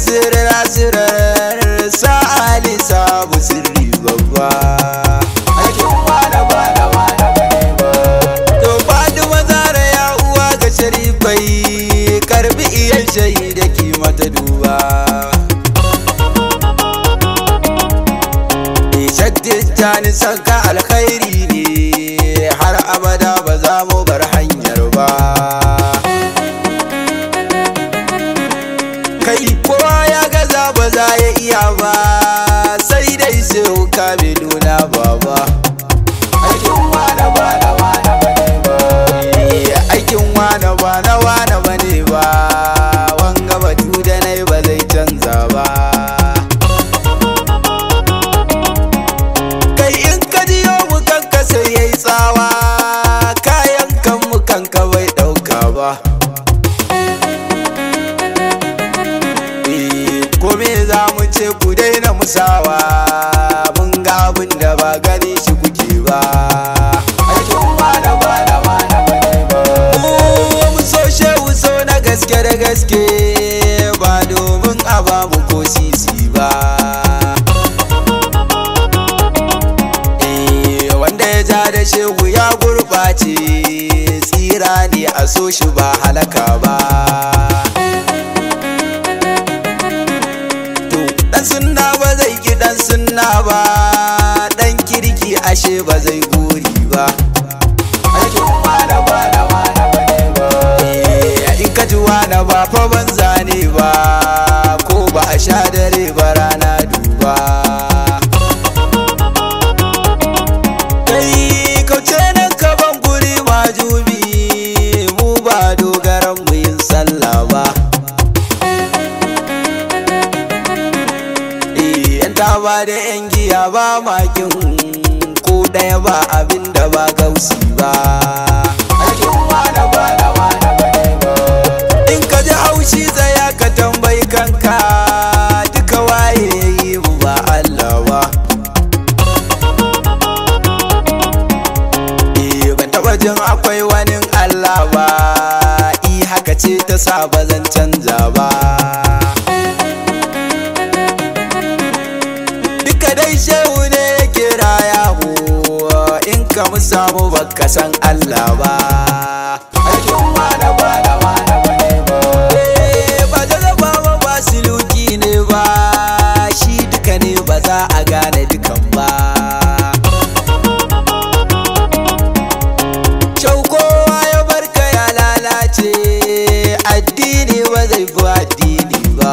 asirar asirar sa'ali sabu sirri babba aikin wane ba da wane bane ba to Fatima Zara ya uwa ga sharifai karbi iyan shahida ki mata duba Shaddijani sanka alkhairi ne har abada ba za mu bar hanyar ba kai kowa ya gaza ba za ya iya ba sai dai sai kamilu na baba aikin wane ba na wane bane ba aikin wane ba na wane bane ba wanga batu da nai ba zai canza ba kai in ka jiyo mu kanka sai yayi tsawa kayan kan mu kanka bai dauka ba kome za mu ce ku daina musawa mun ga abin da ba gani shi kuke ba aikin wane ba da wane bane ba mu so shehu so na gaske da gaske ba domin a ba mu ko sisi ba Eh, wanda ya ja da shehu ya gurɓace tsira ne a so shi ba halaka ba to dan sunna ba zai ki dan sunna ba dan kirki ashe ba zai gori ba aikin wane ba da wane bane ba Eh, in ka ji wane ba fa banza ne ba ko ba a sha dare ba rana duba kai kauce nan ka ban guri majubi mu ba dogaran mu yin sallah ba Eh, yan taba da yan giya ba makin ko ɗaya ba abin da ba gausi ba aikin wane ba da wane bane ba in ka ji haushi tsaya ka tambayi kanka duka waye ya yi mu ba Allah ba Eh, ban taba jin akwai wani Allah ba i haka ce ta sa ba zan canza ba duka dai shehu ne yake raya mu in ka mu samu baka san Allah ba aikin wane ba da wane bane ba Eh, ba jaraba ba ba siluki ne ba shi duka ne ba za a gane dukan ba Shau kowa ya barka ya lalace addini ba zai fi addini ba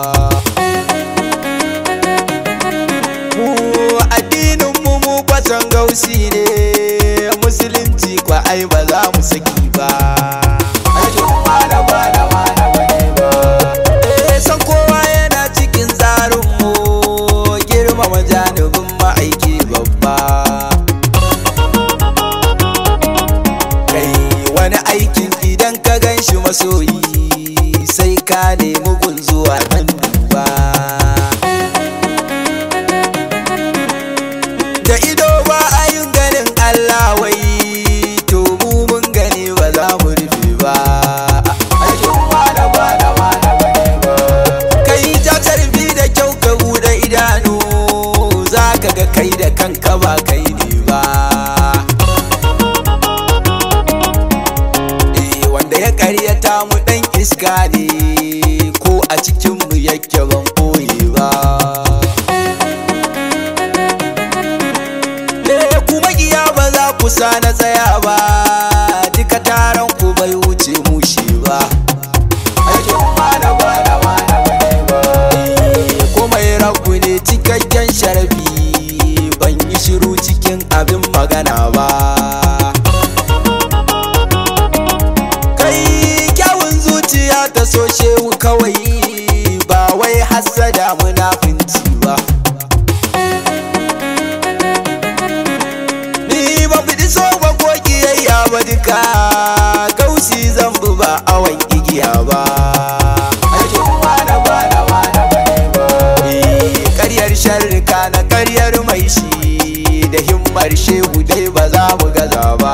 mu addinin mu mu kwasan gausi ne musulunci kwa ai ba za mu saki ba aikin wane ba da wane bane ba eh san kowa yana cikin tsarin mu girmama janibin ma'aiki babba kai wani aikin idan ka gan shi masoyi sai ka nemi gunzuwa nan duba da ido ba a yin ganin Allah wai to mu mun gani ba za mu rufe ba aikin wane ba da wane bane ba kai ja karfi da kyau ka bude idanu za ka ga kai da kanka ba kai ne ba Eh, wanda ya karyata mu dan iska ne ko a cikin mu yake ban koye ba Eh, kuma iya ba za ku sa na tsaya ba duka taron ku bai wuce mushi ba aikin wane ba da wane bane ba Eh, komai rabu ne cikakken sharafi ban yi shiru cikin abin magana ba kai kyawun zuciya ta so shehu kawai ba wai hassada munafinci ba ni ba fi so ba ko kiyayya ba duka kausi zan bi ba awan igiya ba aikin wane ba da wane bane ba Eh, karyar sharrika na karyar mai shi da himmar shehu dai ba za mu gaza ba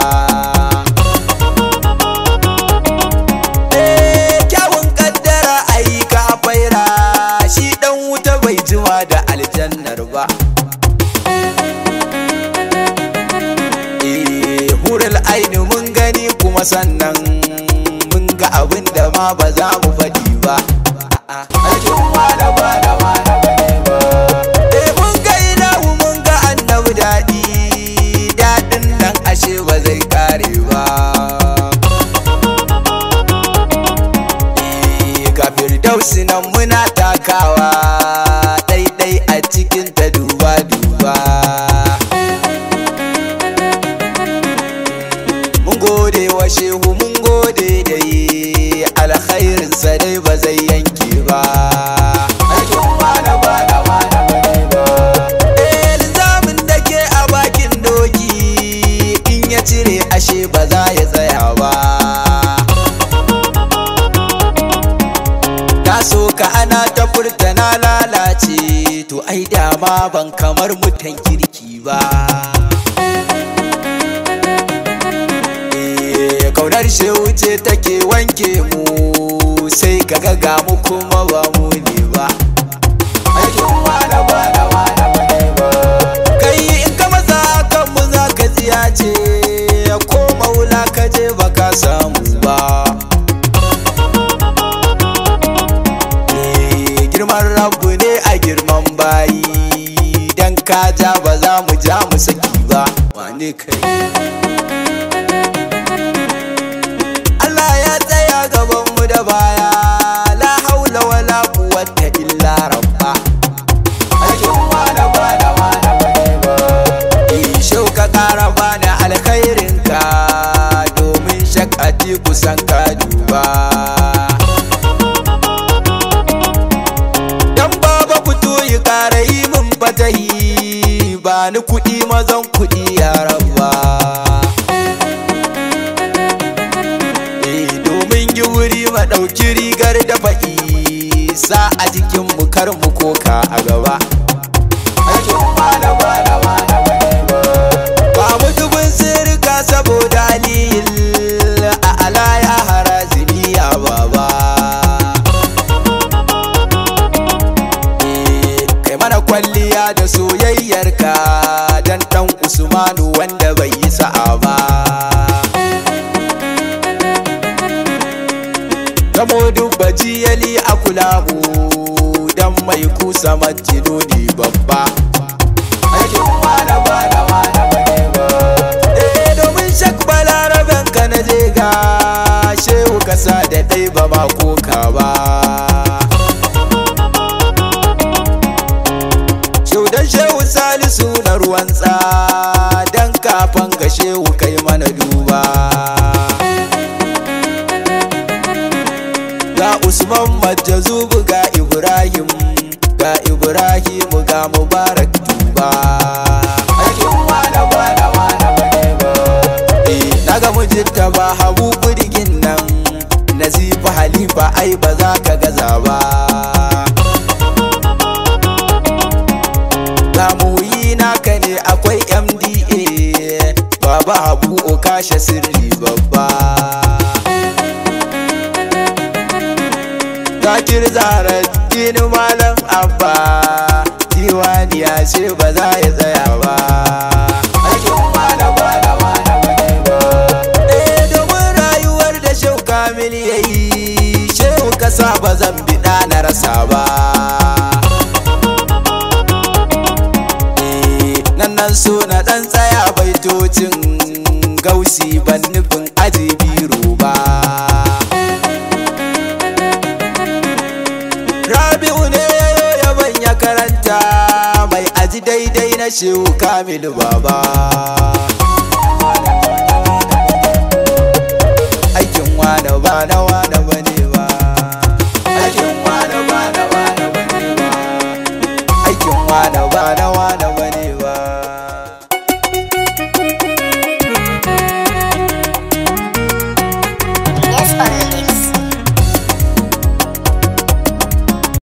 Eh, kyawun kaddara ayyuka faira kuma sannan mun ga abin da ma ba za mu faɗi ba aikin wada ba da wada ba eh mun ga ilahu mun ga annabi daɗi daɗin nan ashe ba zai kare ba Eh, ga firdausi nan muna takawa ɗaiɗai a cikin ta duba duba mun gode wa shehu mun gode dai alkhairinsa dai ba zai yanke ba aikin wada ba da wada ba eh linzamin da ke a bakin doki in ya cire ashe ba za ya tsaya ba na so ka ana ta furta na lalace to ai dama ban kamar mutan kirki ba Eh, kaunar shehu ce take wanke mu sai ka ga mu kuma ba mu ne ba aikin wada ba da wada ba kai in ka maza kan mu za ka tsiya ce ko maula ka je ba ka samu ba Eh, girman rabu ne a girman bayi dan ka ja ba za mu ja mu saki ba wane kai Allah ya tsaya gaban mu da baya la haula wala quwwata illa rabba aikin wada bada wada ba eh shau ka kara bani alkhairin ka domin shakati kusan ka duba dan baba fito yi kara yi min fatahi ba ni kuɗi mazan kuɗi ya rabba Eh, domin yi wuri ma ɗauki rigar da fa'i sa a jikin mu kar mu koka a gaba aikin wada wada wada ba mu dubin sirka saboda aliyin a alaya harazimi ya baba Eh, kai mana kwalliya da soyayyarka dan dan usmanu wanda bai yi sa'a ba Gamo dubba jiyali a kulamu dan mai kusa majinuni babba. Aikin wada wada wada ba. Eh domin shak balaraben ka na je ga shehu kasa da ɗai ba ma koka ba. Shaudan shehu salisu na ruwan tsa dan kafan ga shehu kai mana duba. ga Usman Majazubu ga Ibrahim ga Ibrahim ga Mubarak Tuba aikin wada wada wada ba eh naga mujinta ba habu budigin nan Nazifa Halifa ai ba za ka gaza ba ga muyi naka ne akwai MDA Baba Habu Okasha sirri babba Zakir Zahra Dini Malam Abba Diwani ya ce ba za ya tsaya ba Aikin wada wada wada ba Eh domin rayuwar da Shehu Kamil ya yi Shehu kasa ba zan biɗa na rasa ba Eh nan nan so na ɗan tsaya baitocin gausi ban nufin aji biro ba Rabi'u ne yayo yaban ya karanta mai aji daidai na shehu Kamilu baba